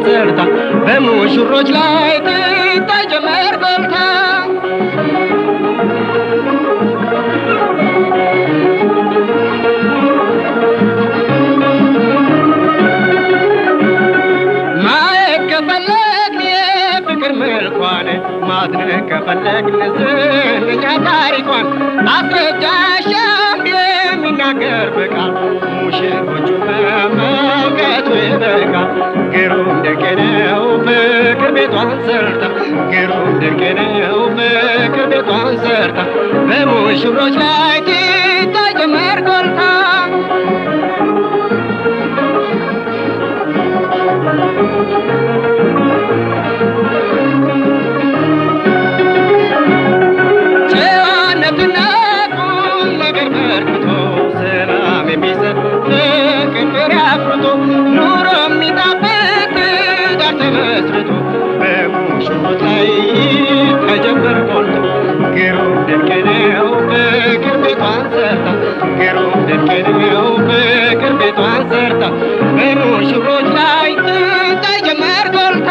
ሰርታ በሙሽሮች ላይ ትታይ ጀመር ጎልታ ማየት ከፈለግን የፍቅር መልኳን ማድነቅ ከፈለግን ዝነኛ ታሪኳን ማስረጃሻም የሚናገር በቃል ሙሽሮቹ መመልከቱ ይበቃል። ግሩም ድንቅ ነው ፍቅር ቤቷን ሰርታ ግሩም ድንቅ ነው ፍቅር ቤቷን ሰርታ በሙሽሮች ላይ ትታይ ጀመር ጎልታ ጨዋነትና ቁም ነገር በርክቶ ሰላም የሚሰጥ ፍቅር አፍርቶ ኑሮ የሚጣፍጥ ትዳር ተመስርቶ በሙሽሮች ላይ ተጀመር ቆልቶ ግሩም ድንቅ ነው ፍቅር ቤቷን ሰርታ ግሩም ድንቅ ነው ፍቅር ቤቷን ሰርታ በሙሽሮች ላይ ትታይ ጀመር ጎልታ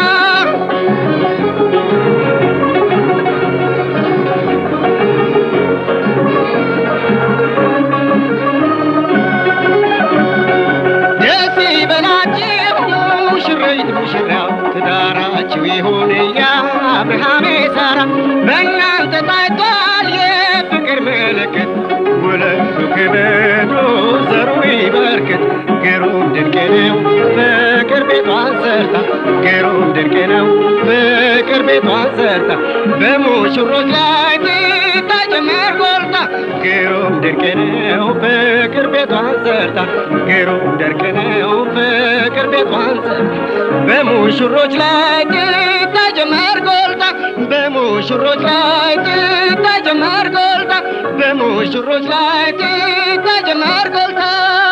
ደስ ይበላችሁ ሙሽሪት ሙሽራው ትዳራችሁ ይሁን የአብርሃም የሳራ በእናንተ ታይቷል የፍቅር ምልክት ውለዱ ክበዱ ዘሩ ይበርክት ግሩም ድንቅ ነው ፍቅር ቤቷን ሰርታ ግሩም ድንቅ ነው ፍቅር ቤቷን ሰርታ በሙሽሮች ላይ ትታይ ጀመር ጎልታ ግሩም ድንቅ ነው ፍቅር ቤቷን ሰርታ ግሩም ድንቅ ነው ፍቅር ቤቷን ሰርታ በሙሽሮች ላይ ትታይ ጀመር ጎልታ በሙሽሮች ላይ ትታይ ጀመር ጎልታ በሙሽሮች ላይ ትታይ ጀመር ጎልታ